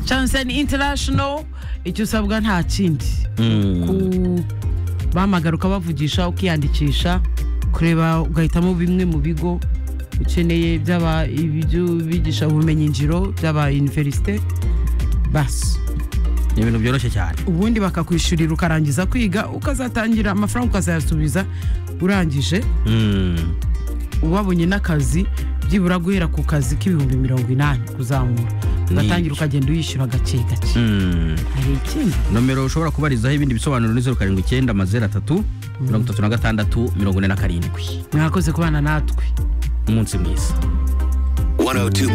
chanseni international icyo usabwa nta kindi bahamagara ukabavugisha ukiyandikisha kureba ugahitamo bimwe mu bigo ukeneye byaba ibyigisha ubumenyi ngiro byaba univerisite basi ni ibintu byoroshye cyane ubundi bakakwishyurira ukarangiza kwiga ukazatangira amafaranga ukazayasubiza urangije Mm. wabonye n'akazi byibura guhera ku kazi k'ibihumbi mirongo inani kuzamura ugatangira ukagenda uyishyura gake gake Mm. hari ikindi nomero ushobora kubarizaho ibindi bisobanuro ni zeru karindwi icyenda amazero atatu mirongo itatu na gatandatu mirongo ine na karindwi mwakoze kubana natwe umunsi mwiza 102.5